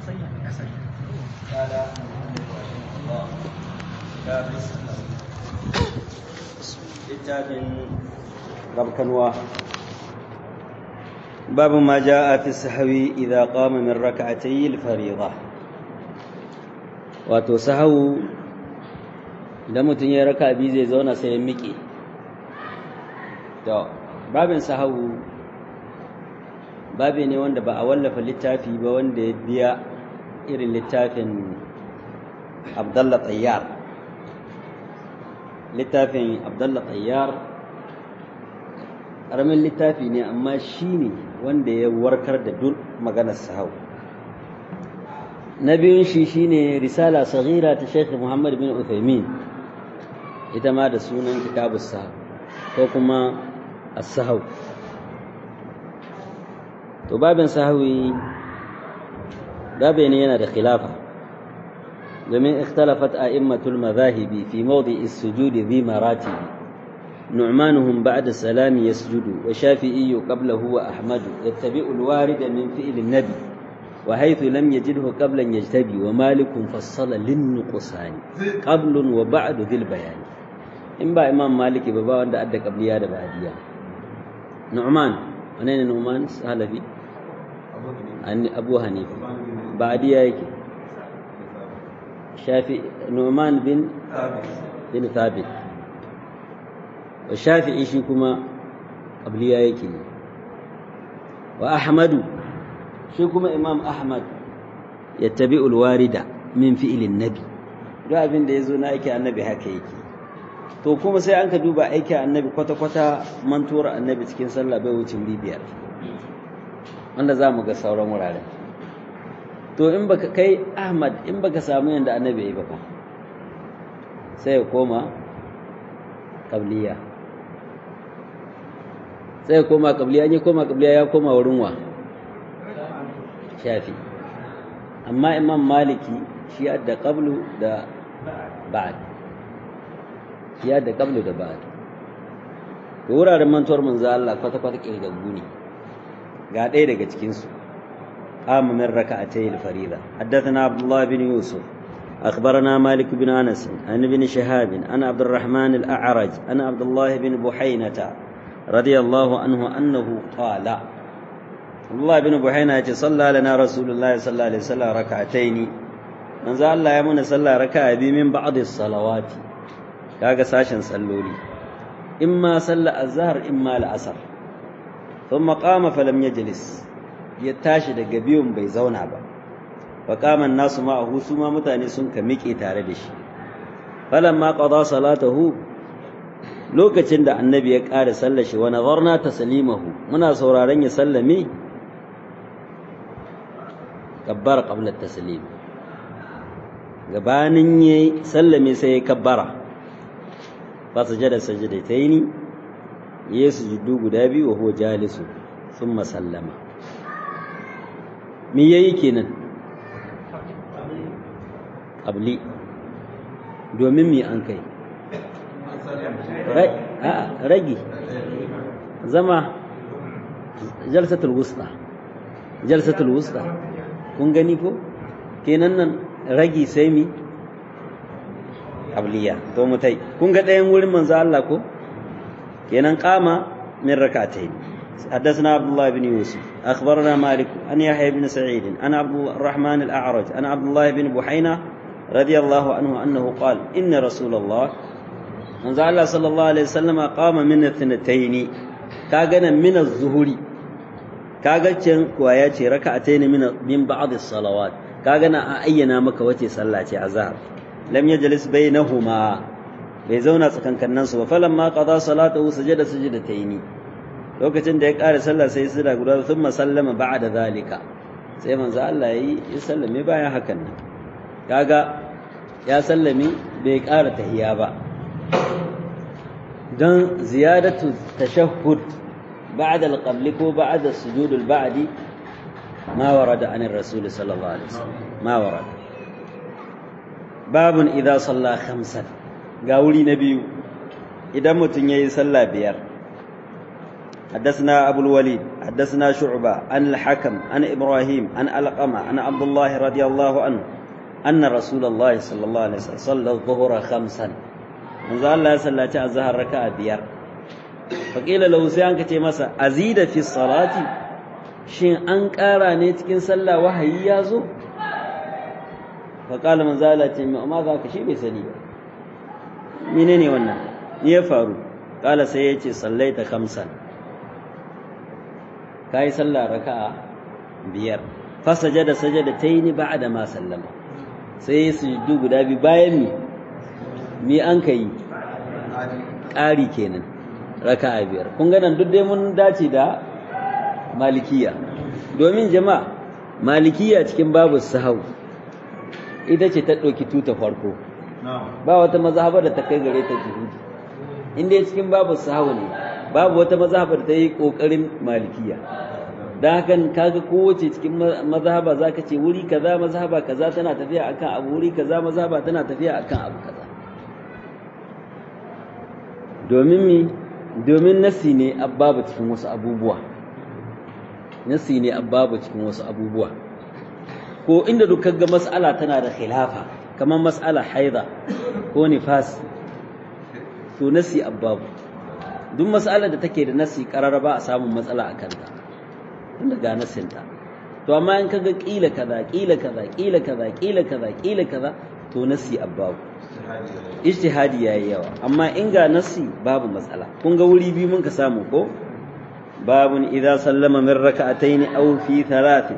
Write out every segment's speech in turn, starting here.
قال المؤلف رحمه الله كتاب السهو littafin rabkanwa babu ma ja'a fi sahawi idza qama min rak'atay al-fariḍa wato sahawu idan mutum ya raka bi zai zauna sai ya miƙe to babin sahawu babi ne wanda ba a wallafa littafi ba wanda ya biya irin littafin abdallah tsayyar littafin abdallah tsayyar ƙaramin littafi ne amma shi ne wanda ya warkar da duk maganar sahau na biyun shi shine risala saghira ta sheikh muhammad bin uthaymin ita ma da sunan kitabus sahau ko kuma as-sahau to babin sahawi babe ne yana da khilafa domin ikhtalafat a'immatul madhahibi fi mawdi'i as-sujudi dhi maratibi نعمانهم بعد السلام يسجد وشافعي قبله وأحمد يتبع الوارد من فعل النبي وحيث لم يجده قبلا يجتبي ومالك فصل للنقصان قبل وبعد ذي البيان إن با إمام مالك بابا وند أدى قبليا دا بعديا نعمان أنين نعمان سهل في أبو حنيفة بعديا يكي شافي نعمان بن بن ثابت wa shafi'i shi kuma qabliya yake wa ahmadu shi kuma imam ahmad yattabi'ul warida min fi'lin nabi duk abin da yazo na aiki annabi haka yake to kuma sai an ka duba aiki annabi kwata kwata mantuwar annabi cikin sallah bai wuce biyar wanda za mu ga sauran wuraren to in baka kai ahmad in baka samu yanda annabi yayi ba fa sai ya koma qabliya sai ya koma kabliya ya koma kabliya ya koma wurin wa shafi amma imam maliki shi adda qablu da ba'd shi adda qablu da ba'd to wuraren mantuwar manzo Allah kwata kwata kirgaggu ne ga ɗaya daga cikin su قام من ركعتي الفريضة حدثنا عبد الله بن يوسف أخبرنا مالك بن أنس عن ابن شهاب عن عبد الرحمن الأعرج عن عبد الله بن بحينة رضي الله عنه أنه قال الله بن بحينة صلى لنا رسول الله صلى الله عليه وسلم ركعتين من ذا الله يمون صلى ركعة بي من بعض الصلوات كاغا ساشن صلولي إما صلى الظهر إما العصر ثم قام فلم يجلس يتاشي daga biyun bai zauna ba فقام الناس معه سما mutane sun ka miƙe tare da shi falamma qada salatahu lokacin da annabi ya ƙara sallar shi wa nazarna taslimahu muna sauraron ya sallame kabbara qabla taslim gabanin yayi sallame sai ya kabbara fa sajada sajdataini yayi sujudu guda biyu wa huwa jalisu thumma sallama me yayi kenan qabli domin me an kai ragi zama jalsatul wusta jalsatul wusta kun gani ko kenan nan ragi sai mi abliya to mutai kun ga ɗayan wurin manzo Allah ko kenan qama min rak'atayn حدثنا عبد الله بن يوسف أخبرنا مالك أن يحيى بن سعيد أن عبد الرحمن الأعرج أن عبد الله بن بحينة رضي الله عنه أنه قال إن رسول الله manzo Allah sallallahu alaihi wasallam qama min ithnatayn kaga nan min az-zuhuri kaga can kuwa ya ce raka'atayn min min ba'd as-salawat kaga na a ayyana maka wace sallah ce azhar lam yajlis bainahuma bai zauna tsakankanin su ba falamma qada salatahu sajada sajdatayn lokacin da ya ƙara sallah sai sura guda thumma sallama ba'da zalika sai manzo Allah yayi ya sallame bayan hakan nan kaga ya sallame bai ƙara tahiyya ba don ziyadatu tashahhud ba'da al-qabl ko ba'da sujud al-ba'di ma warada an ar-rasul sallallahu alaihi wasallam ma warada babun idza salla khamsan ga wuri na biyu idan mutum yayi sallah biyar حدثنا أبو الوليد حدثنا شعبة عن الحكم عن إبراهيم عن ألقمة عن عبد الله رضي الله عنه أن رسول الله صلى الله عليه وسلم صلى الظهر خمسا من ذا الله صلى الله الظهر ركعة بيار فقيل له سيانك تيمسا أزيد في الصلاة شين أنكارا نيتكين صلى وحي يازو فقال من ذا الله ما ذاك شيء بيسني منين وانا يفارو قال سيأتي صليت خمسا ka yi sallah raka'a biyar fasajada sajada ta yi ni ba da ma sallama sai ya sujudu guda biyu bayan mi mi an ka yi ƙari kenan raka'a biyar kun ganan duk dai mun dace da malikiya domin jama'a malikiya cikin babu sahau ita ce ta ɗauki tuta farko ba wata mazhaba da ta kai gare ta juhudi inda cikin babu sahau ne babu wata mazhaba da ta yi ƙoƙarin malikiya da hakan kaga kowace cikin mazhaba zaka ce wuri kaza mazhaba kaza tana tafiya akan abu wuri kaza mazhaba tana tafiya akan abu kaza domin mi domin nasi ne abbabu cikin wasu abubuwa nasi ne abbabu cikin wasu abubuwa ko inda duk ga mas'ala tana da khilafa kamar mas'ala haida ko nifas to nasi abbabu duk mas'alar da take da nasi karara ba a samun matsala a kanta tunda ga nasinta to amma in kaga kila kaza kila kaza kila kaza kila kaza kila kaza to nasi abbabu ijtihadi yayi yawa amma in ga nasi babu matsala kun ga wuri biyu mun ka samu ko babun idza sallama min raka'atayn aw fi thalathin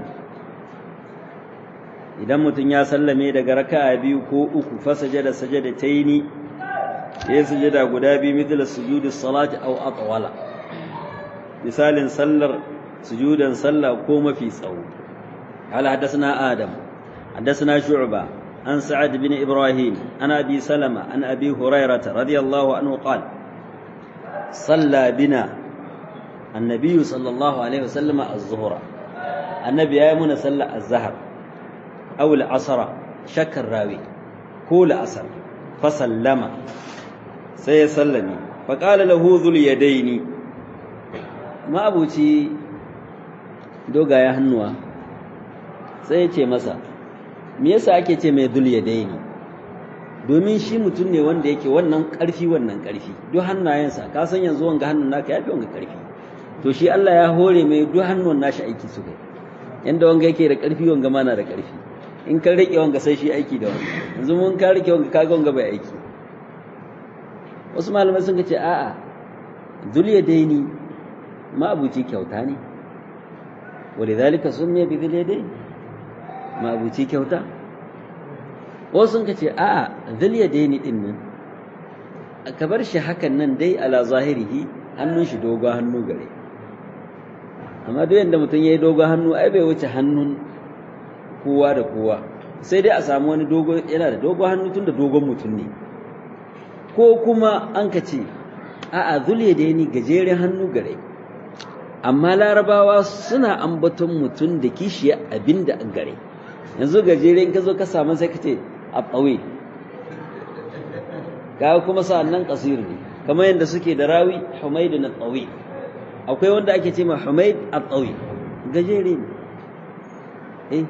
idan mutum ya sallame daga raka'a biyu ko uku fa sajada sajadataini ya sujada guda biyu mithla sujudi salati aw atwala misalin sallar sujudan sallah ko mafi tsawo قال حدثنا آدم حدثنا شعبة عن سعد بن إبراهيم عن أبي سلمة عن أبي هريرة رضي الله عنه قال صلى بنا النبي صلى الله عليه وسلم الظهر النبي يامنا صلى الزهر أو العصر شك الراوي كول أسر فسلم سيسلمي فقال له ذو اليدين ما أبوتي دوغا يا هنوا sai ya ce masa me yasa ake ce mai dul yadaini domin shi mutum ne wanda yake wannan ƙarfi wannan ƙarfi duk hannayensa ka san yanzu wanga hannun naka yafi wanga ƙarfi to shi Allah ya hore mai duk hannun nashi aiki su kai yanda wanga yake da ƙarfi wanga ma na da ƙarfi in ka rike wanga sai shi aiki da wanga yanzu mun ka rike wanga kaga wanga bai aiki wasu malamai sun ce a'a dul yadaini ma abuci kyauta ne ولذلك سمي بذي اليدين mabuci kyauta wasu sun ce a'a zilya daini din nan ka bar shi hakan nan dai ala zahirihi hannun shi dogo hannu gare amma duk yanda mutum yayi dogo hannu ai bai wuce hannun kowa da kowa sai dai a samu wani dogo yana da dogo hannu tunda dogon mutum ne ko kuma an ka ce a'a zulya daini gajeren hannu gare amma larabawa suna ambaton mutum da kishiya abinda an gare yanzu gajere in ka zo ka samu sai ka ce a ɓawe ga kuma sa'annan ƙasir ne kamar yadda suke da rawi humaidu na tsawi akwai wanda ake ce ma humaid a tsawi gajere ne eh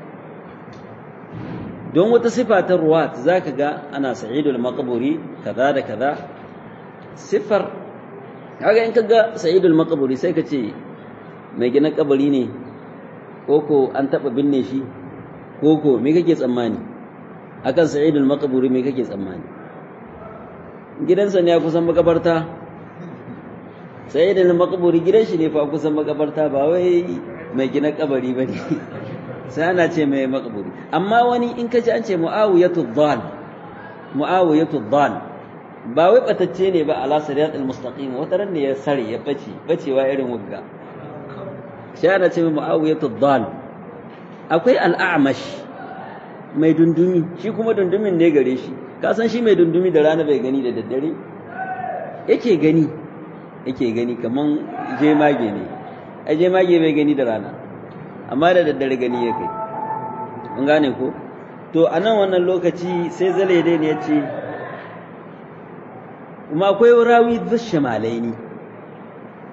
don wata sifa ta ruwat za ka ga ana sa'idul maqburi kaza da kaza sifar kaga in ka ga sa'idul maqburi sai ka ce mai gina kabari ne koko an taɓa binne shi koko me kake tsammani akan sa'idul maqburi me kake tsammani gidansa ne a kusan makabarta sa'idul maqburi gidan shi ne fa kusan makabarta ba wai mai gina kabari bane sai ana ce mai maqburi amma wani in kaji an ce muawiyatu dhal muawiyatu dhal ba wai batacce ne ba ala siratul mustaqim wata ran ne ya sare ya bace bacewa irin wugga sai ana ce muawiyatu dhal akwai al'amash mai dundumi shi kuma dundumin ne gare shi ka san shi mai dundumi da rana bai gani da daddare yake gani yake gani kaman jemage ne ai jemage bai gani da rana amma da daddare gani ya kai mun gane ko to a nan wannan lokaci sai zale dai ne ya ce kuma akwai rawi zushe malaini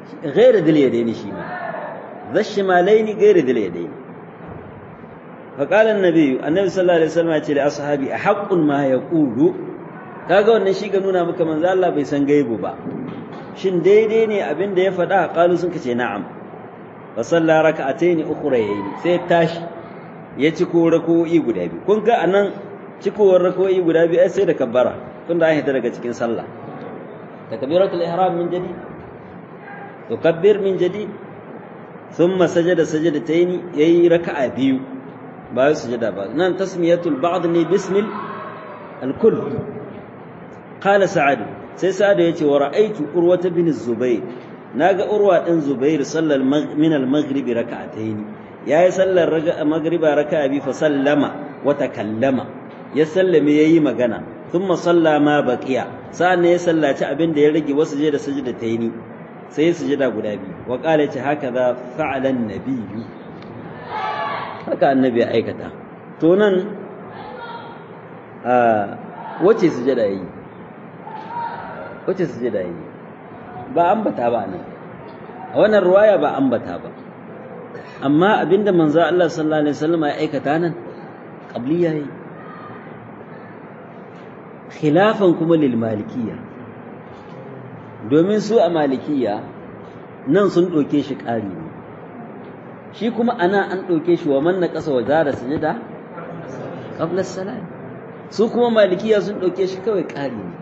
غير ذي اليدين شيما ذا الشمالين غير ذي اليدين فقال النبي النبي صلى الله عليه وسلم يقول لأصحابي أحق ما يقول kaga wannan shi ga nuna maka manzo Allah bai san gaibu ba shin daidai ne abin da ya faɗa qalu sun kace na'am fa salla raka'atayn ukhrayayn sai tashi ya ci ko rako'i guda biyu kun ga anan cikowar rako'i guda biyu sai da kabbara tunda an hita daga cikin sallah takbiratul ihram min jadid tukabbir min jadid thumma sajada sajadatayn yayi raka'a biyu ba sujada ba nan tasmiyatul ba'd ne bismil al-kull qala sa'ad sai sa'ad yace wa ra'aytu urwata bin zubayr naga urwa din zubair sallal min al-maghrib raka'atayn yayi sallar magriba raka'a bi fa sallama wa takallama ya sallame yayi magana thumma salla ma baqiya sa'an ya sallaci abin da ya rage wasu je da sajdatayni sai ya sujada guda biyu wa qala ce haka za fa'ala an-nabiyyu haka annabi ya aikata to nan a wace sujada yi wace sujada yi ba ambata ba nan a wannan ruwaya ba ambata ba amma abinda manzo Allah sallallahu alaihi wasallam ya aikata nan qabliya yi khilafan kuma lil malikiyya domin su a malikiyya nan sun ɗauke shi ƙari ne shi kuma ana an ɗauke shi wa man na ƙasa wa zara sujada qabla salam su kuma malikiya sun ɗauke shi kawai ƙari ne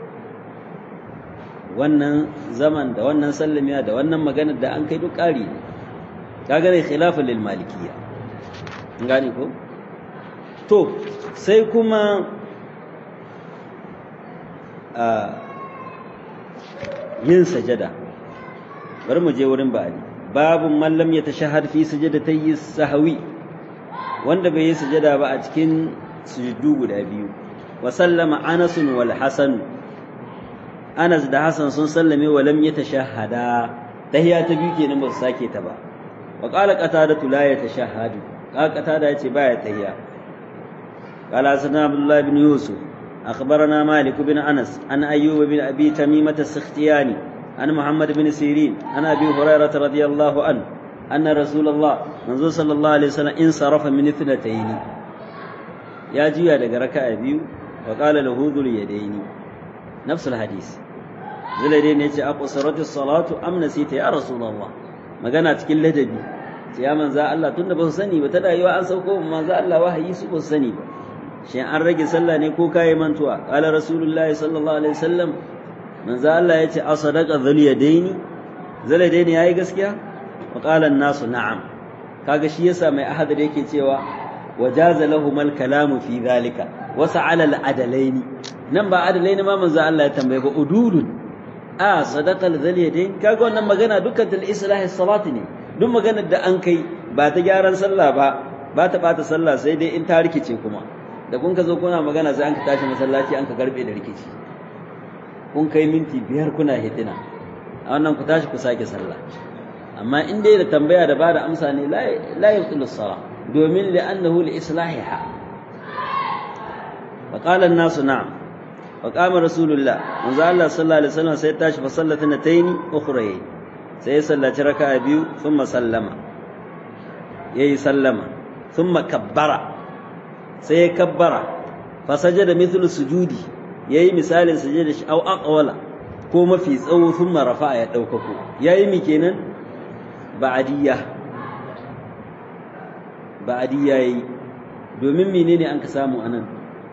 wannan zaman da wannan sallamiya da wannan maganar da an kai duk ƙari ne kaga ne khilafin lil malikiya gane ko to sai kuma a yin sajada bari mu je wurin ba'ali babu man lam yatashahhad fi sujadatayhi sahwi wanda bai yi sujada ba a cikin sujudu guda biyu wa sallama Anas wal Hasan Anas da Hasan sun sallame wa lam yatashahhada tahiya ta biyu kenan ba su sake ta ba wa qala qatada la yatashahhadu qala qatada yace baya tahiya qala sana Abdullah ibn Yusuf أخبرنا مالك بن أنس عن أيوب بن أبي تميمة السختياني عن محمد بن سيرين عن أبي هريرة رضي الله عنه أن رسول الله منذ صلى الله عليه وسلم انصرف من اثنتين يا جيا لك ركع أبيو وقال له ذو اليدين نفس الحديث ذو اليدين يجي أقصرت الصلاة أم نسيت يا رسول الله ما كانت كل لدبي يا من ذا الله تنبه سني وتدا يوا أنسوكم ما ذا الله وحي سبه سني با shi an rage sallah ne ko kayi mantuwa qala rasulullahi sallallahu alaihi wasallam manzo Allah yace a sadaqa dhul yadaini dhul yadaini yayi gaskiya wa qala an-nasu na'am kaga shi yasa mai ahad da yake cewa wajaza lahum al-kalamu fi dhalika wa sa'ala al-adalaini nan ba adalaini ma manzo Allah ya tambaye ba ududun a sadaqa dhul yadaini kaga wannan magana dukkan tal islahi salati ne duk maganar da an kai ba ta gyaran sallah ba ba ta bata sallah sai dai in ta rikice kuma da kun ka zo kuna magana sai an ka tashi masallaci an ka garbe da rikici kun kai minti biyar kuna hitina a wannan ku tashi ku sake sallah amma in dai da tambaya da bada amsa ne la yubtilu sala domin li'annahu li islahiha fa qala an-nas na'am fa qama rasulullah manzo Allah sallallahu alaihi wasallam sai tashi fa sallata natayn ukhrayn sai ya sallaci raka'a biyu thumma sallama yayi sallama thumma kabbara sai ya kabbara fa sajada mithlu sujudi yayi misalin sujada shi au aqwala ko mafi tsawo thumma rafa'a ya daukako yayi mi kenan ba'diyya ba'diyya yayi domin menene an ka samu anan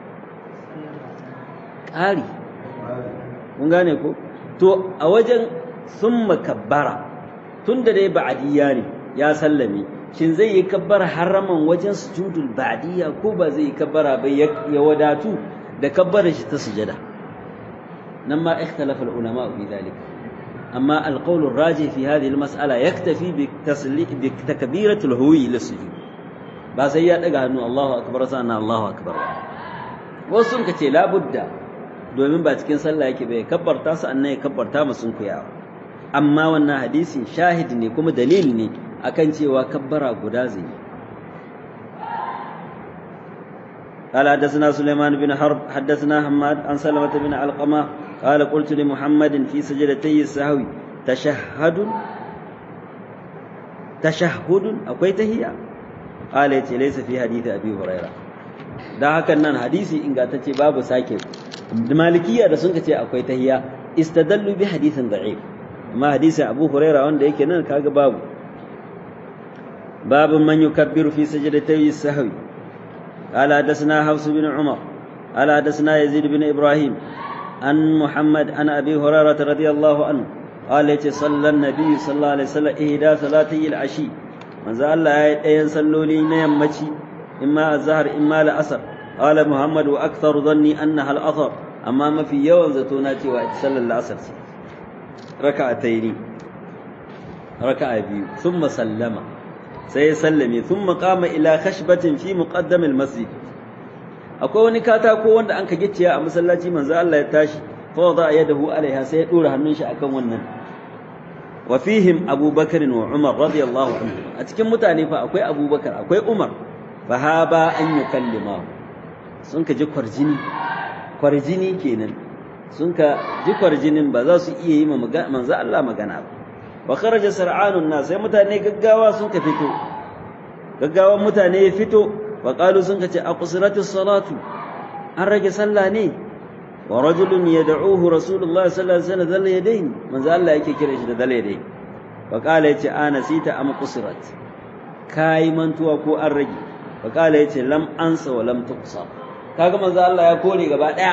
ƙari kun gane ko to a wajen thumma kabbara tunda dai ba'diyya ne ya sallame shin zai yi kabbara haraman wajen sujudul ba'diyya ko ba zai yi kabbara ba ya wadatu da kabbara shi ta sujada nan ma ikhtalafa ulama fi dhalika amma alqawl arrajih fi hadhihi almas'ala yaktafi bi tasliq bi takbiratul huwi lisujud ba sai ya daga hannu Allahu akbar sannan Allahu akbar wasu sun kace la budda domin ba cikin sallah yake bai kabbarta su annan ya kabbarta musun kuyawa amma wannan hadisi shahid ne kuma dalili ne akan cewa kabbara guda zai قال حدثنا سليمان بن حرب حدثنا حماد عن سلمة بن علقمة قال قلت لمحمد في سجدتي السهو tashahhadun tashahhudun akwai tahiyya qala yace laysa fi hadisi abi huraira dan hakan nan hadisi ingantacce babu sake malikiya da sun ce akwai tahiyya istadallu bi hadithin da'if amma hadisin abu huraira wanda yake nan kaga babu باب من يكبر في سجدتي السهو قال حدثنا حفص بن عمر قال حدثنا يزيد بن ابراهيم عن محمد عن ابي هريره رضي الله عنه قال صلى النبي صلى الله عليه وسلم اهدى صلاتي العشي manzo Allah ya yi ɗayan salloli na yammaci imma azhar imma la'asar qala muhammad wa akthar dhanni annaha al-asr amma mafi yawan zato na cewa ita sallar la'asar ce raka'ataini raka'a biyu thumma sallama sai ya sallame thumma qama ila khashbatin fi muqaddam al-masjid akwai wani katako wanda an ka gicciya a masallaci manzo Allah ya tashi fa wada yadahu alaiha sai ya dora hannun shi akan wannan wa fihim abubakar wa umar radiyallahu anhu a cikin mutane fa akwai abubakar akwai umar fa haba an yukallima sun ka ji kwarjini kwarjini kenan sun ka ji kwarjinin ba za su iya yi ma manzo Allah magana ba wa kharaja sar'anun nas sai mutane gaggawa sun ka fito gaggawan mutane ya fito wa qalu sun ka ce aqsiratis salatu an rage sallah ne wa rajulun yad'uhu rasulullah sallallahu alaihi wasallam dal yadayn manzo Allah yake kira shi da dal yadayn wa qala yace ana sita am qusirat kai mantuwa ko an rage wa qala yace lam ansa wa lam tuqsa kaga manzo Allah ya kore gaba daya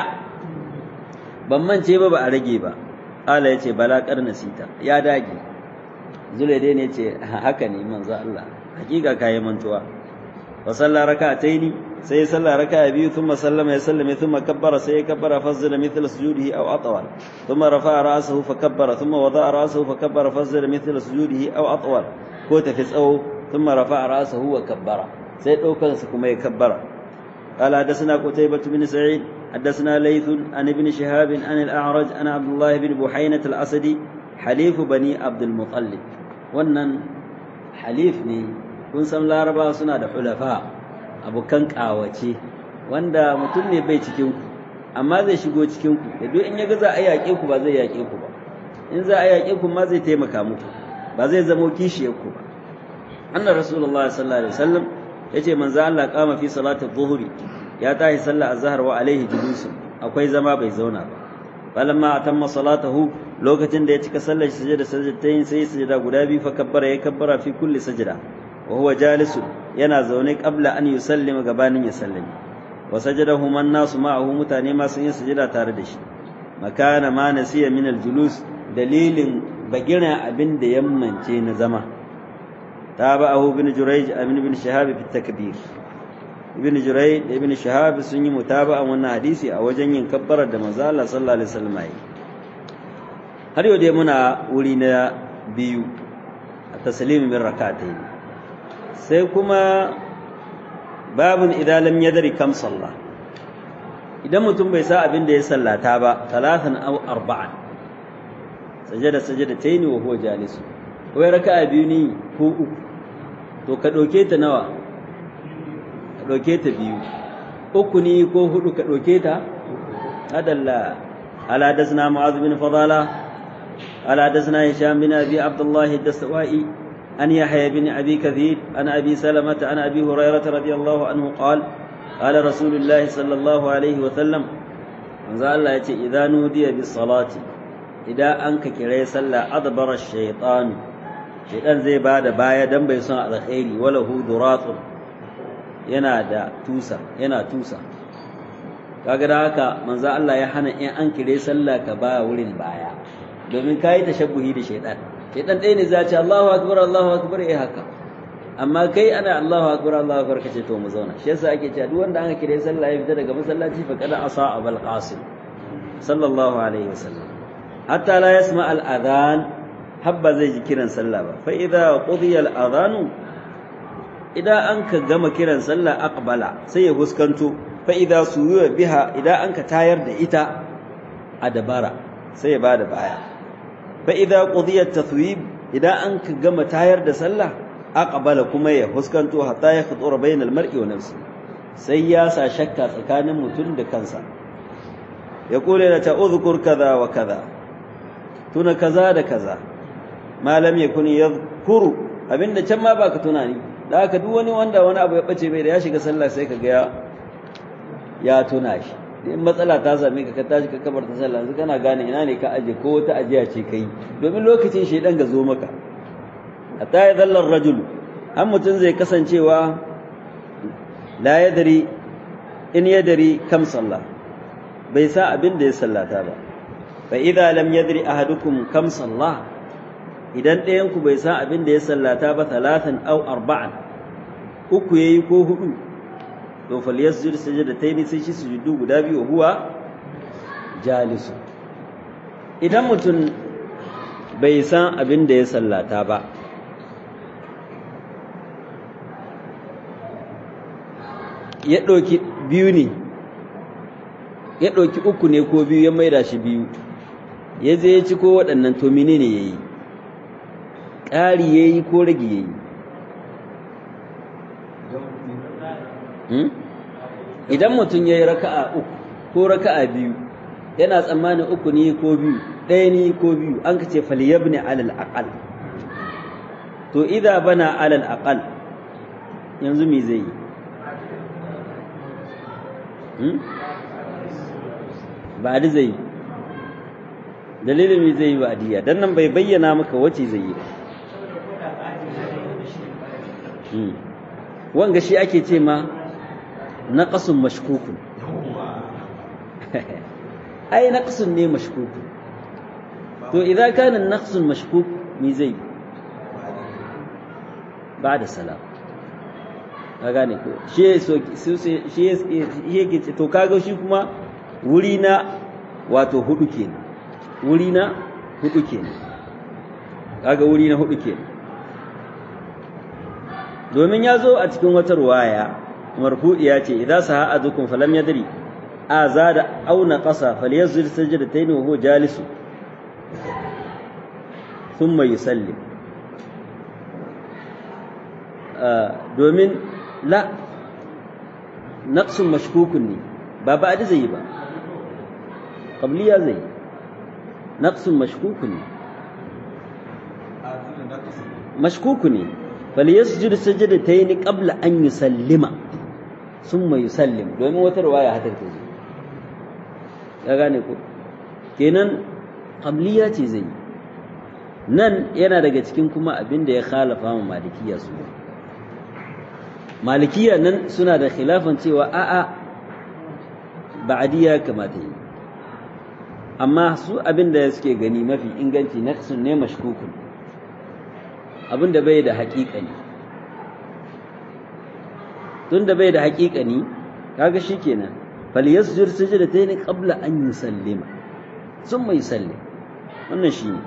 ban mance ba ba a rage ba qala yace bala qarna sita ya dage zulaide ne ce haka ne manzo Allah hakika kai mantuwa wa salla rak'ataini sai salla raka'a biyu thumma sallama ya sallame thumma kabbara sai ya kabbara fazzala mithla sujudihi aw atwal thumma rafa'a ra'sahu fa kabbara thumma wada'a ra'sahu fa kabbara fazzala mithla sujudihi aw atwal ko tafi tsawo thumma rafa'a ra'sahu wa kabbara sai daukar sa kuma ya kabbara قال حدثنا قتيبة بن سعيد حدثنا ليث عن ابن شهاب عن الأعرج عن عبد الله بن بحينة الأسدي حليف بني عبد المطلب wannan halif ne kun san laraba suna da hulafa abokan kawace wanda mutum ne bai cikin ku amma zai shigo cikin ku da duk in ya ga za a yaƙe ku ba zai yaƙe ku ba in za a yaƙe ku ma zai taimaka muku ba zai zamo kishiyar ku ba annar rasulullahi sallallahu alaihi wasallam yace manzo Allah kama fi salati dhuhri ya tahi sallah azhar wa alaihi julusun akwai zama bai zauna ba falamma atamma salatahu lokacin da ya cika sallar sujada sajdatain sai sujada guda biyu fa kabbara ya kabbara fi kulli sajda wa huwa jalisun yana zaune qabla an yusallima gabanin ya sallami wa sajadahu man nasu ma'ahu mutane ma sun yi sujada tare da shi makana ma nasiya min al-julus dalilin bagira abin da yammance na zama tabahu ibn jurayj ibn ibn shahab fi takbir ibn jurayj ibn shahab sun yi mutaba'an wannan hadisi a wajen yin kabbarar da manzo Allah sallallahu alaihi wasallam yi har yau dai muna wuri na biyu a taslim min rak'atayn sai kuma babun idan lam yadri kam sallah idan mutum bai sa abin da ya sallata ba talatan aw arba'an sajada sajadatayn wa huwa jalis wai raka'a biyu ne ko uku to ka dauke ta nawa ka dauke ta biyu uku ne ko hudu ka dauke ta adalla ala dasna mu'adh bin fadala ala dasna hisham bin abi abdullah ad-dastawai an yahya bin abi kathir an abi salamah an abi hurairah radiyallahu anhu qala qala rasulullah sallallahu alaihi wa sallam manzo Allah yace idza nudiya bis salati idan an ka kire sallah adbara ash-shaytan shaytan zai bada baya dan bai son alkhairi wala hu duratun yana da tusa yana tusa kaga da haka manzo Allah ya hana in an kire sallah ka ba wurin baya domin kai tashabbuhi da shaytan shaytan ɗaya ne za ce Allahu akbar Allahu akbar eh haka amma kai ana Allahu akbar Allahu akbar kace to mu zauna shi yasa ake cewa duk wanda aka kire sallah ya fita daga masallaci fa kada asa abul qasim sallallahu alaihi wasallam hatta la yasma al adhan habba zai ji kiran sallah ba fa idza qudiya al adhanu idan an ka gama kiran sallah aqbala sai ya huskanto fa idza suyuwa biha idan an ka tayar da ita a dabara sai ya bada baya fa idza qudiya tathwib idan an ka gama tayar da sallah aqbala kuma ya huskanto hatta ya khutura bainal mar'i wa nafsi sai ya sa shakka tsakanin mutum da kansa ya kule da ta uzkur kaza wa kaza tuna kaza da kaza ma lam yakun yadhkuru abinda can ma baka tunani da haka duk wani wanda wani abu ya bace bai da ya shiga sallah sai kaga ya ya tuna shi in matsala ta same ka ka tashi ka kabar ta sallah yanzu kana gane ina ne ka aje ko wata ajiya ce kai domin lokacin shedan ga zo maka hatta ya zallar rajulu an mutum zai kasancewa la yadri in yadri kam sallah bai sa abin da ya sallata ba fa idza lam yadri ahadukum kam sallah idan ɗayan ku bai sa abin da ya sallata ba talatan aw arba'an uku yayi ko hudu to falyasjud sajdatayn sai shi sujudu guda biyu huwa jalisu idan mutum bai san abin da ya sallata ba ya ɗauki biyu ne ya ɗauki uku ne ko biyu ya maida shi biyu ya je ya ci ko waɗannan to menene ya yi ƙari ya yi ko rage ya yi idan mutum ya yi raka'a uku ko raka'a biyu yana tsammanin uku ne ko biyu ɗaya ne ko biyu an ka ce falyabni alal aqal to idza bana alal aqal yanzu me zai yi ba da zai dalilin me zai yi ba diya dan nan bai bayyana maka wace zai yi ba wanga shi ake ce ma naqasun mashkukun ai naqsun ne mashkukun to idza kana naqsun mashkuk me zai ba da salam ka gane ko shi shi yake to kaga shi kuma wuri na wato hudu kenan wuri na hudu kenan kaga wuri na hudu kenan domin ya zo a cikin wata ruwaya marfu'iya ce idan saha azukum falam yadri a zada aw naqasa falyazid sajdatayn wa huwa jalisu thumma yusallim domin la naqsun mashkukun ne ba ba zai yi ba qabliya zai naqsun mashkukun ne mashkuku ne falyasjud sajdatayn qabla an yusallima thumma yusallim domin wata riwaya hadar ta zo ya gane ko kenan qabliya ce zai nan yana daga cikin kuma abin da ya khalafa ma malikiya su malikiya nan suna da khilafan cewa a'a ba'adiyya kamata yi amma su abin da suke gani mafi inganci naqsun ne mashkukun abin da bai da haƙiƙani tun da bai da haƙiƙani kaga shikenan falyasjud sajdatayn qabla an yusallima thumma yusallim wannan shine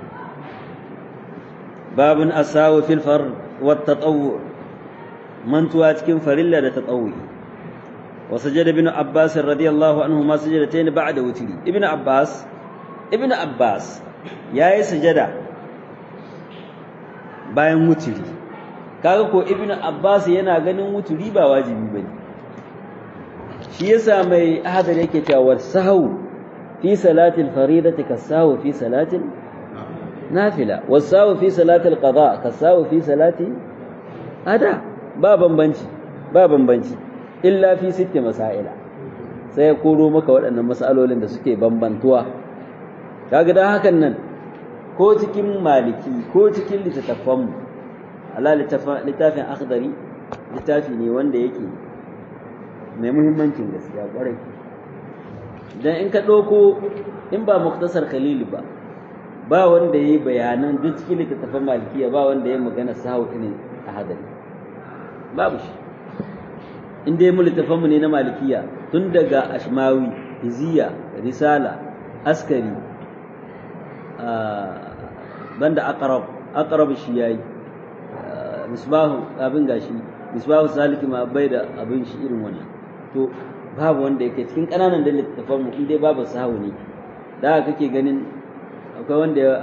babun asawu fil fard wat tatawwu mantuwa cikin farilla da tatawwi wa sajada ibn abbas radiyallahu anhu ma sajadatayn ba'da wutri ibn abbas ibn abbas yayi sujada bayan wuturi kaga ko ibnu abbas yana ganin wuturi ba wajibi bane shi yasa mai ahadar yake cewa sahu fi salatil faridati kasahu fi salatil nafila wasahu fi salatil qada kasahu fi salati ada ba bambanci ba bambanci illa fi sitti masaila sai ya koro maka waɗannan masalolin da suke bambantuwa kaga dan hakan nan ko cikin maliki ko cikin littattafanmu Allah littafin akhdari littafi ne wanda yake mai muhimmancin gaskiya kwarai dan in ka ɗauko in ba muktasar khalil ba ba wanda ya yi bayanan duk cikin littattafan malikiya ba wanda ya magana sahu irin a hadari babu shi in dai mu littattafanmu ne na malikiya tun daga ashmawi hiziya risala askari banda aqrab aqrab shi yayi misbahu abin gashi misbahu saliki ma bai da abin shi irin wannan to babu wanda yake cikin kananan da littafan mu dai babu sahu ne da kake ganin akwai wanda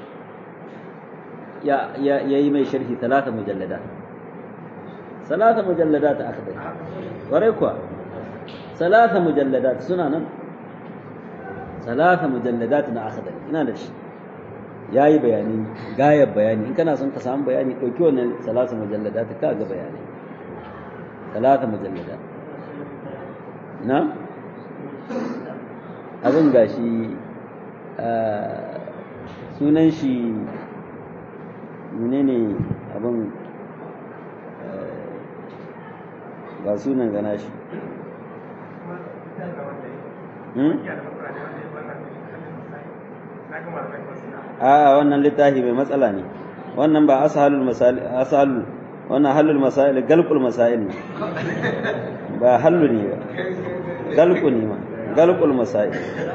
ya ya yayi mai sharhi talata mujallada salata mujalladat akhdar ware kuwa salata mujalladat suna nan salata mujalladat na akhdar ina da shi ya yi bayani gayar bayani in kana son ka samu bayani ɗauki wannan salasa mujallada ta kaga bayanai salasa mujallada na abin gashi sunan shi menene abin ba sunan gana shi a wannan littafi mai matsala ne wannan ba ashalul masail ashalul wannan halul masail galqul masail ne ba hallu ne ba galqu ne ma galqul masail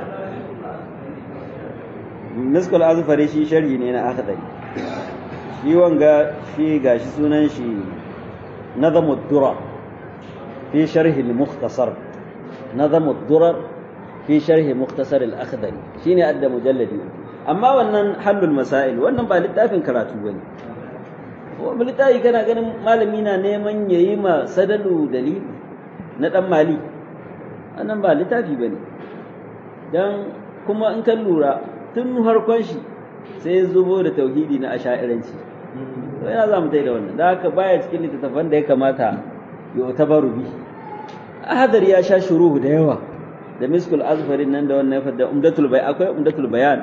miskul azfari shi sharhi ne na akhdari shi wanga shi gashi sunan shi nazamud durar في شرح المختصر نظم الضرر في شرح مختصر الأخضري شيني أدى مجلدي أما wannan حل المسائل wannan ba littafin karatu bane wani littafi kana ganin malami na neman yayi ma sadalu dalili na dan mali wannan ba littafi bane dan kuma in kan lura tun harkon shi sai zubo da tauhidi na asha'iranci to yana za mu da wannan da haka baya cikin littattafan da ya kamata yu'tabaru bi ahadar ya sha shuruhu da yawa da miskul azfarin nan da wannan fadda umdatul bay akwai umdatul bayan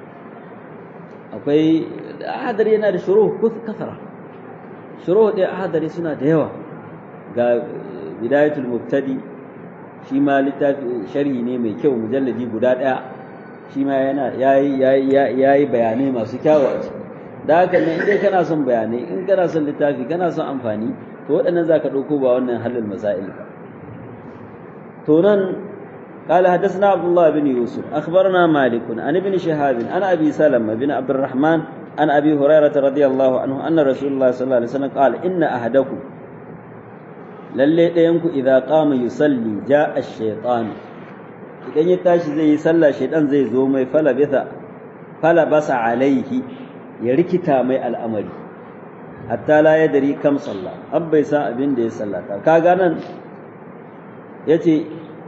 akwai ahadar yana da shuruhu kasara shuruhu da ahadari suna da yawa ga bidayatul mubtadi shi ma littafi sharhi ne mai kyau mujalladi guda daya shi ma yana yayi yayi bayanai masu kyawu a ciki da haka ne in dai kana son bayanai in kana son littafi kana son amfani to waɗannan za ka ɗauko ba wannan halin masail ba to nan قال حدثنا عبد الله بن يوسف أخبرنا مالك عن ابن شهاب عن أبي سلمة بن عبد الرحمن عن أبي هريرة رضي الله عنه أن رسول الله صلى الله عليه وسلم قال إن أحدكم للي ينكو إذا قام يصلي جاء الشيطان idan ya tashi zai yi sallah shaidan zai zo mai fala bisa fala basa alaihi ya rikita mai al'amari hatta la ya dari kam sallah an bai san abin da ya sallata kaga nan yace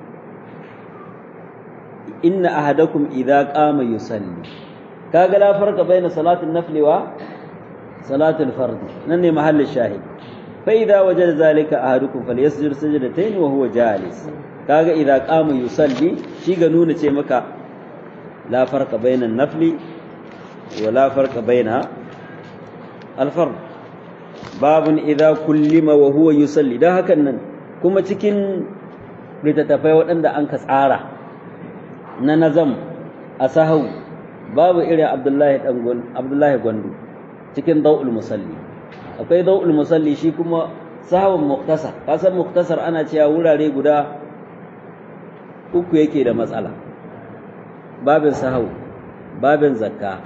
inna ahadakum idza qama yusalli kaga la farqa baina salatin nafli wa salatul fard nan ne mahallin shahid fa idza wajada zalika ahadukum falyasjud sajdatayn wa huwa jalis kaga idza qama yusalli shi ga nuna ce maka la farqa baina nafli wa la farqa baina al-fard babun idza kullima wa huwa yusalli dan hakan nan kuma cikin littattafai waɗanda an ka tsara na nazam a sahau babu irin abdullahi dan abdullahi gwandu cikin dawul musalli akwai dawul musalli shi kuma sahawun muktasar kasan muktasar ana cewa wurare guda uku yake da matsala babin sahau babin zakka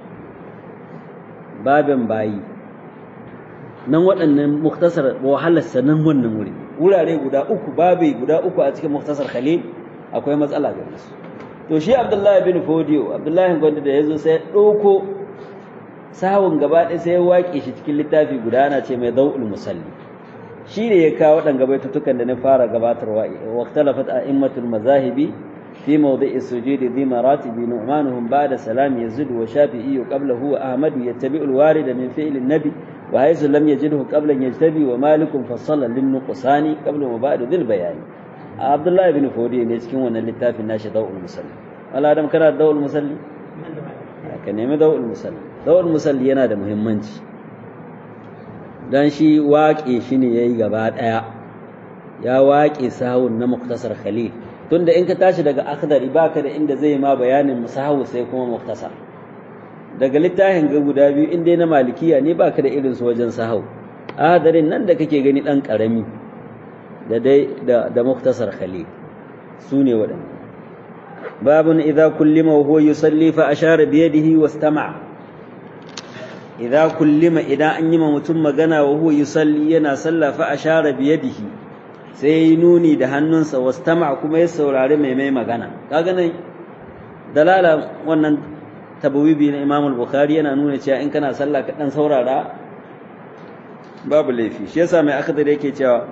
babin bayi nan waɗannan muktasar wahalarsa nan wannan wuri wurare guda uku babi guda uku a cikin muktasar khalil akwai matsala ga su to shi abdullahi bin fodiyo abdullahi gwanda da ya zo sai ɗauko sawun gaba ɗaya sai ya waƙe shi cikin littafi guda ana ce mai dau'ul musalli shi ne ya kawo waɗanga baitutukan da na fara gabatarwa waqtalafat a'immatul mazahibi fi mawdi'i sujudi dhi maratibi nu'manuhum ba'da salam yazid wa shafi'i qablahu wa ahmad yattabi'u al-warid min fi'l an-nabi wa haythu lam yajidhu qabla yajtabi wa malikun fassala lin-nuqsani qabla wa ba'da dhil bayani abdullahi bin fodi ne cikin wannan littafin nashi dawul musalli wala adam kana dawul musalli ka nemi dawul musalli dawul musalli yana da muhimmanci dan shi waƙe shi ne yayi gaba ɗaya ya waƙe sahun na muktasar khalil tunda in ka tashi daga akhdari baka da inda zai ma bayanin musahawu sai kuma muktasar daga littafin ga guda biyu in dai na malikiya ne baka da irin su wajen sahau ahadarin nan da kake gani dan karami da dai da, da muktasar khalil su ne waɗanda babun idza kullima wa huwa yusalli fa ashara bi yadihi wastama' idza kullima idan an yi ma mutum magana wa huwa yusalli yana sallah fa ashara bi yadihi sai nuni da hannunsa wastama' kuma ya saurari mai mai magana kaga nan dalala wannan tabawibi na Imam al-Bukhari yana nuna cewa in kana sallah ka dan saurara babu laifi shi yasa mai akhdar yake cewa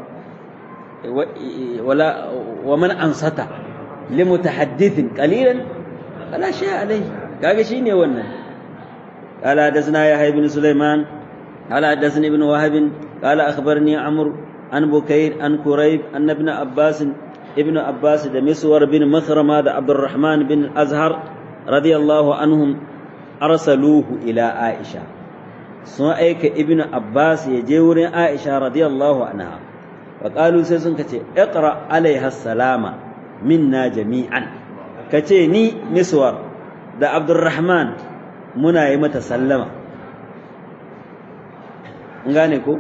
wala wa man ansata li mutahaddithin qalilan fala shay alai kaga shine wannan قال حدثنا يحيى بن سليمان قال حدثني ابن وهب قال أخبرني عمرو عن بكير عن كريب أن ابن عباس ابن عباس ده مسور بن مخرمة ده عبد الرحمن بن الأزهر رضي الله عنهم أرسلوه إلى عائشة سنأيك ابن عباس يجور عائشة رضي الله عنها وقالوا سيسن كتي اقرأ عليها السلام منا جميعا كتي ني مسور ده عبد الرحمن منا يمتسلم ngane ko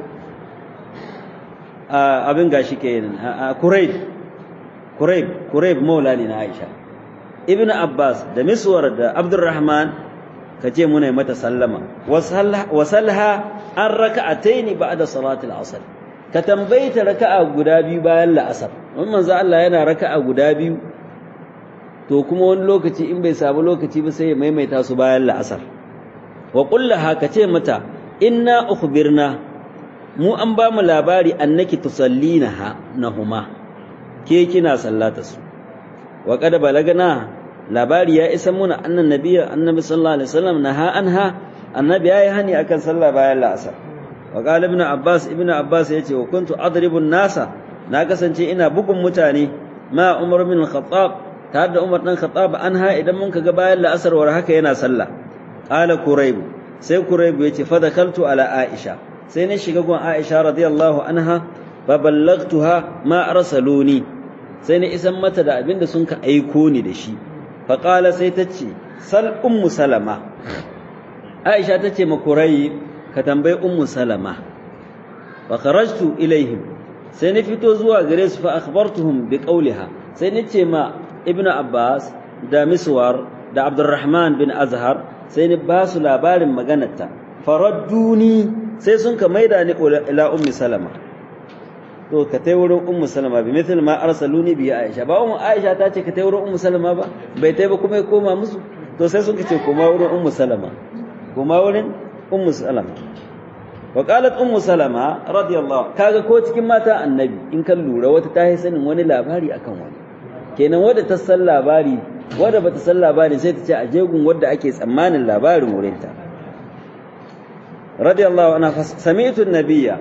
abin gashi kenan Kurayb Kurayb Kurayb maula ne na Aisha Ibn Abbas da Miswar da Abdurrahman kace muna yi mata sallama wasalha an raka'ataini ba'da salati al-asr ka tambayta raka'a guda biyu bayan la'asar mun manzo Allah yana raka'a guda biyu to kuma wani lokaci in bai samu lokaci ba sai ya maimaita su bayan la'asar wa kullaha kace mata inna ukhbirna mu an ba mu labari annaki tusallina nahuma ke kina sallata su wa qad balagna labari ya isa muna annan nabiyya annabi sallallahu alaihi wasallam naha anha annabi yayi hani akan sallah bayan la'asar wa qala ibn abbas ibn abbas yace wa kuntu adribu nasa na kasance ina bugun mutane ma umar bin khattab tare da umar dan khattab anha idan mun kaga bayan la'asar war haka yana sallah qala kurayb sai kurayb yace fa dakaltu ala aisha sai na shiga gun aisha radiyallahu anha fa ballagtuha ma arsaluni sai na isan mata da abinda sun ka aiko ni da shi fa qala sai ta ce sal ummu salama aisha ta ce ma kurayb ka tambayi ummu salama fa kharajtu ilaihim sai na fito zuwa gare su fa akhbartuhum bi qawliha sai na ce ma ibnu abbas da miswar da abdurrahman bin azhar sai ni ba su labarin maganarta faradduni sai sun ka maida ni ila ummi salama to ka tai wurin ummu salama bi mithl ma arsaluni bi aisha ba ummu aisha ta ce ka tai wurin ummu salama ba bai tai ba kuma ya koma musu to sai sun ka ce koma wurin ummu salama koma wurin ummu salama wa qalat ummu salama radiyallahu kaga ko cikin mata annabi in kan lura wata ta yi sanin wani labari akan wani kenan wadda ta san labari wadda bata san labari sai ta ce a jegun wadda ake tsammanin labarin wurinta radiyallahu anha sami'tu an-nabiyya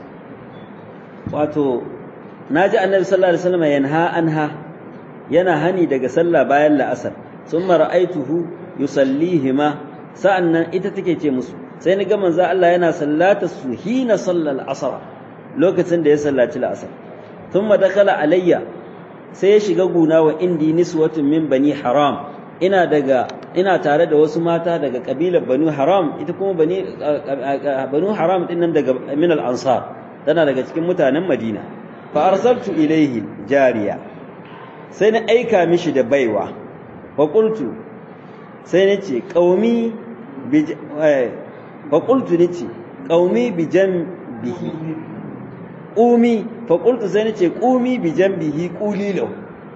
wato naji annabi sallallahu alaihi wasallam yanha anha yana hani daga sallah bayan la'asar summa ra'aituhu yusallihima sa'annan ita take ce musu sai ni ga manzo Allah yana sallata su hina sallal asr lokacin da ya sallaci la'asar thumma dakala alayya sai ya shiga guna wa indi niswatun min bani haram ina daga ina tare da wasu mata daga kabilar banu haram ita kuma bani banu haram din nan daga min al ansar tana daga cikin mutanen madina fa arsaltu ilayhi jariya sai na aika mishi da baiwa fa qultu sai na ce qaumi bi fa qultu ni ce qaumi bi jambihi qumi fa qultu sai na ce qumi bi jambihi qulilahu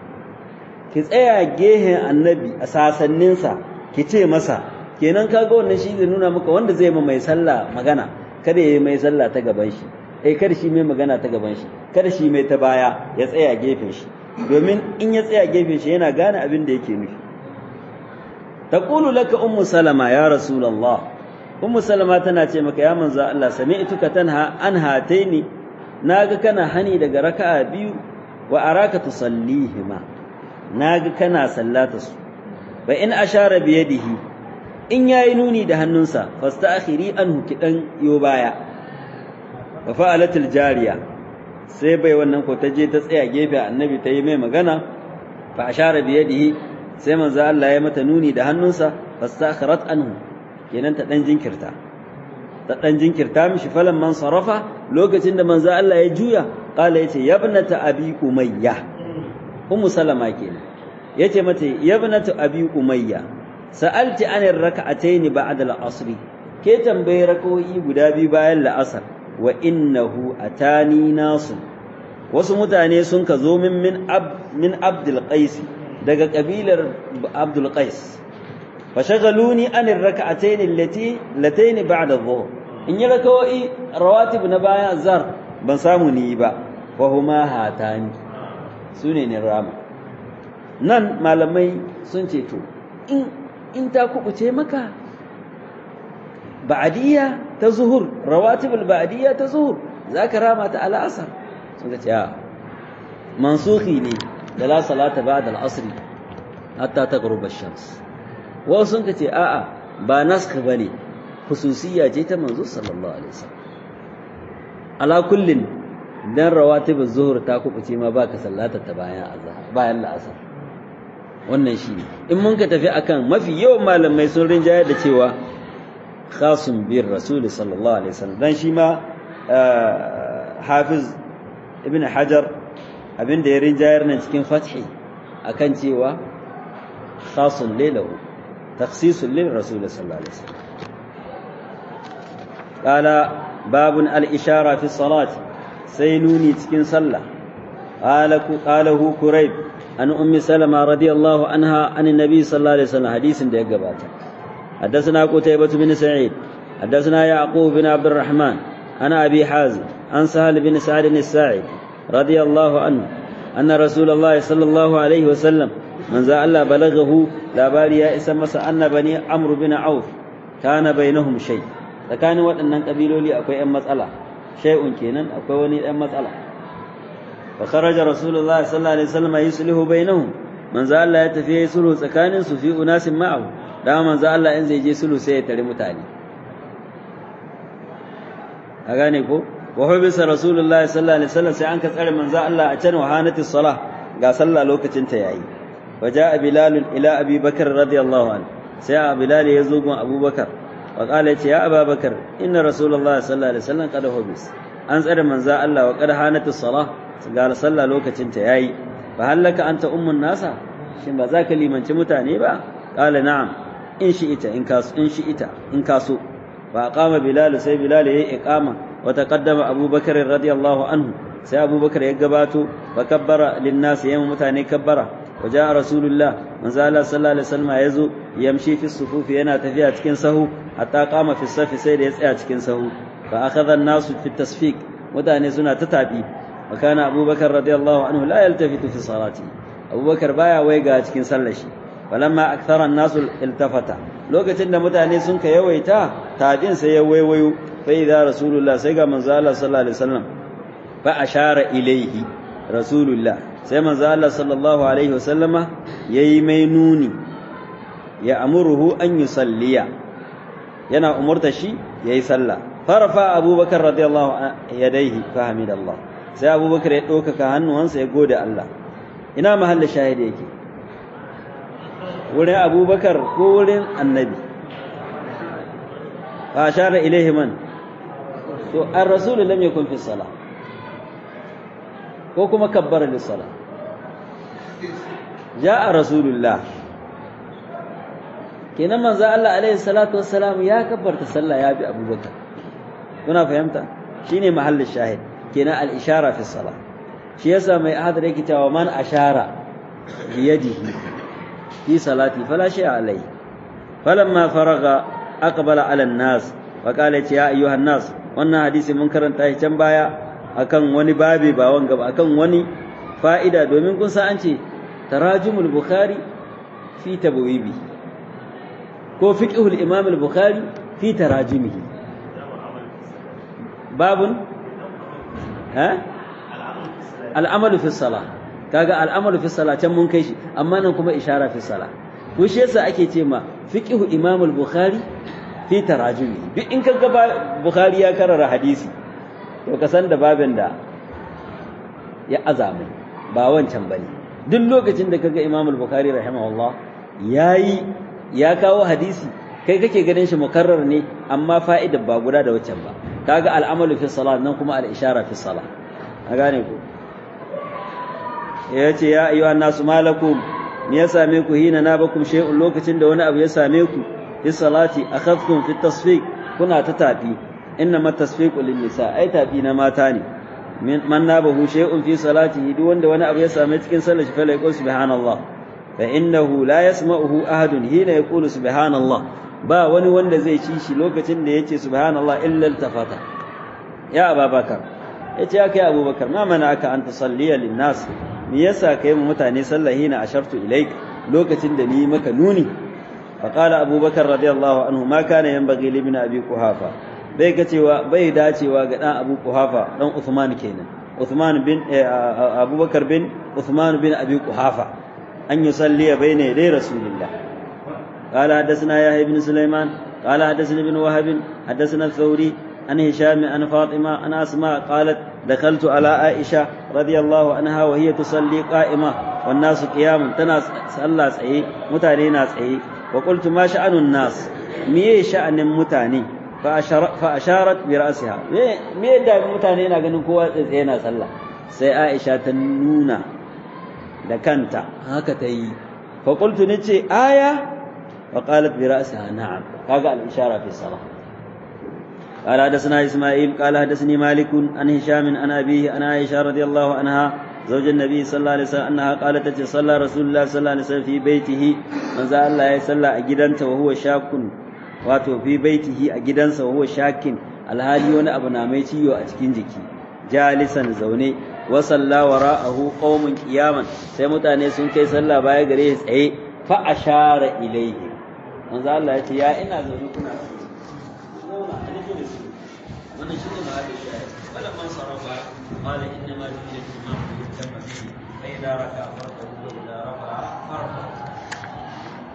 ki tsaya gehen annabi a sasanninsa ki ce masa kenan kaga wannan shi zai nuna maka wanda zai ma mai sallah magana kada ya yi mai sallah ta gaban shi eh kada shi mai magana ta gaban shi kada shi mai ta baya ya tsaya gefen shi domin in ya tsaya gefen shi yana gane abin da yake nufi taqulu laka ummu salama ya rasulullah ummu salama tana ce maka ya manzo Allah sami'tuka tanha an hataini naga kana hani daga raka'a biyu wa araka tusallihima naga kana sallata su fa in ashara bi yadihi in yayi nuni da hannunsa fasta'khiri anhu kidan yo baya fa fa'alatil jariya sai bai wannan ko ta je ta tsaya gefe annabi ta yi mai magana fa ashara bi yadihi sai manzo Allah ya mata nuni da hannunsa fastakharat anhu kenan ta dan jinkirta ta dan jinkirta mishi falan man sarafa lokacin da manzo Allah ya juya qala yace yabnata abi umayya ummu salama kenan yace mata yabnata abi umayya sa'alti anir rak'atayn ba'da al-asr ke tambaye rakawoyi guda biyu bayan la'asar wa innahu atani nasu wasu mutane sun ka zo min min ab min abdul qais daga kabilar abdul qais fa shagaluni anir rak'atayn allati latayn ba'da adh-dhuhr in yi rakawoyi rawatib na bayan azhar ban samu ni ba wa huma hatani sune ne rama nan malamai sun ce to in in ta kubuce maka ba'diyya ta zuhur rawatibul ba'diyya ta zuhur zaka rama ta al'asar suka ce a mansukhi ne da la salata ba'da al-asr hatta taghrub ash-shams wasu sun ce a'a ba naskh bane khususiyya ce ta manzo sallallahu alaihi wasallam ala kullin dan rawatib az-zuhr ta kubuce ma baka sallata ta bayan azhar bayan la'asar wannan shine in mun ka tafi akan mafi yawan malamai sun rinjayar da cewa khasun bir rasul sallallahu alaihi wasallam dan shi ma hafiz ibn hajar abinda ya rinjayar nan cikin fathi akan cewa khasun lilahu takhsisun lil rasul sallallahu alaihi wasallam qala babun al-ishara fi salati sai nuni cikin sallah qalahu kurayb an ummi salama radiyallahu anha an annabi sallallahu alaihi wasallam hadisin da ya gabata حدثنا قتيبة بن سعيد حدثنا يعقوب بن عبد الرحمن أنا أبي حازم عن سهل بن سعد الساعد رضي الله عنه أن رسول الله صلى الله عليه وسلم من ذا الله بلغه لا بالي يا اسم أن بني عمرو بن عوف كان بينهم شيء tsakanin waɗannan ƙabiloli akwai ‘yan matsala shay'un kenan akwai wani ‘yan matsala fa kharaja rasulullahi sallallahu alaihi wasallam yuslihu bainahum manzo Allah ya tafi yayi sulhu tsakanin su fi unasin ma'ahu da manzo Allah in zai je sulhu sai ya tare mutane a gane ko wa hubisa rasulullahi sallallahu alaihi wasallam sai an ka tsare manzo Allah a can wahanati salah ga sallah lokacin ta yayi waja bilal ila abi bakr radiyallahu anhu sai bilal ya zo gun abubakar وقال يا أبا بكر إن رسول الله صلى الله عليه وسلم قد حبس أنصر من ذا الله وقد هانت الصلاة قال صلى لوكة تياي فهل لك أنت أم الناس شن بذاك لي من تمتاني با قال نعم إن شئت إن كاس إن شئت إن كاسو فأقام بلال سي بلال هي إقامة وتقدم أبو بكر رضي الله عنه سي أبو بكر يقباتو فكبر للناس يوم متاني كبره وجاء رسول الله من زال صلى الله عليه وسلم يزو يمشي في الصفوف yana tafiya cikin sahu hatta qama fi safi sai da ya tsaya cikin sahu fa akhadha an-nas fi tasfiq mutane suna ta tabi wa kana abubakar radiyallahu anhu la yaltafitu fi salati abubakar baya waiga cikin sallar shi falamma akthara an-nas iltafata lokacin da mutane sun ka yawaita tabin sai ya waiwayo fa idza rasulullah sai ga manzo Allah sallallahu alaihi wasallam fa ashara ilayhi rasulullah sai manzo Allah sallallahu alaihi wasallama yayi mai nuni ya amuruhu an yusalliya yana umurta shi yayi sallah farfa abubakar radiyallahu yadayhi fa hamidallah sai abubakar ya ɗaukaka hannuwansa ya gode Allah ina mahallin shahidi yake wurin abubakar ko wurin annabi fa ashara ilaihi man to ar-rasul lam yakun fi salah ko kuma kabbara lissala ja'a rasulullah kenan manzo Allah alaihi salatu wassalam ya kabbarta sallah ya bi abubakar kuna fahimta shine mahallin shahid kenan al-ishara fi salah shi yasa mai ahadar yake cewa man ashara bi yadihi fi salati fala shay'a alai falamma faraga aqbala ala an-nas wa qala ya ayyuhan nas wannan hadisi mun karanta shi can baya akan wani babi ba wanga ba akan wani fa'ida domin kun san an ce tarajumul bukhari fi tabwibi ko fiqhul imam al-bukhari fi tarajumihi babun ha al'amalu fi salah kaga al'amalu fi salah can mun kai shi amma nan kuma ishara fi salah ko shi yasa ake ce ma fiqhu imam al-bukhari fi tarajumi duk in kaga bukhari ya karara hadisi to ka san da babin da ya azamu ba wancan bane duk lokacin da kaga imam al-bukhari rahimahullah yayi ya kawo hadisi kai kake ganin shi mukarrar ne amma fa'idar ba guda da waccan ba kaga al'amalu fi salat nan kuma al-ishara fi salat a gane ku yace ya ayyuhan nasu malakum me ya same ku hina na bakum shay'un lokacin da wani abu ya same ku fi salati akhadtum fi tasfiq kuna ta tafi inna ma tasfiqu lin nisa ai tafi na mata ne man nabahu shay'un fi salatihi duk wanda wani abu ya same cikin sallar shi fa la yaqul subhanallah fa innahu la yasma'uhu ahadun hina yaqulu subhanallah ba wani wanda zai ci shi lokacin da yace subhanallah illa iltafata ya ababakar yace ya kai abubakar ma mana aka an tusalliya linnas me yasa kai mu mutane sallahi na ashartu ilaik lokacin da ni maka nuni فقال أبو بكر رضي الله عنه ما كان ينبغي لابن أبي قحافة bai kacewa bai dacewa ga dan Abu Quhafa dan Uthman kenan Uthman bin Abubakar bin Uthman bin Abi Quhafa an yusalli bayna yaday Rasulullah قال حدثنا يحيى بن سليمان قال حدثني ابن وهب حدثنا الثوري عن هشام عن فاطمة عن أسماء قالت دخلت على عائشة رضي الله عنها وهي تصلي قائمة والناس قيام تناس صلى سعي متاني ناس وقلت ما شأن الناس مي شأن متاني فأشارت برأسها مي دا متاني نا ganin kowa tsaye na sallah sai Aisha ta nuna da kanta haka ta yi fa qultu nace aya wa qalat bi ra'siha na'am kaga al-ishara fi salah قال حدثنا اسماعيل قال حدثني مالك عن هشام عن ابيه عن عائشه رضي الله عنها زوج النبي صلى الله عليه وسلم انها قالت صلى رسول الله صلى الله عليه وسلم في بيته من ذا الله يصلى اجدنت وهو شاك wato fi baitihi a gidansa wa huwa shakin alhali wani abu na mai ciwo a cikin jiki jalisan zaune wa salla wara'ahu qaumun qiyaman sai mutane sun kai sallah baya gare shi tsaye fa ashara ilayhi manzo Allah ya ce ya ina zaune kuna zauna a nufin su wannan shi ne ma'adar shayar wala man sarrafa qala inna ma ju'ila al-imam li yutamma bihi fa idza raka'a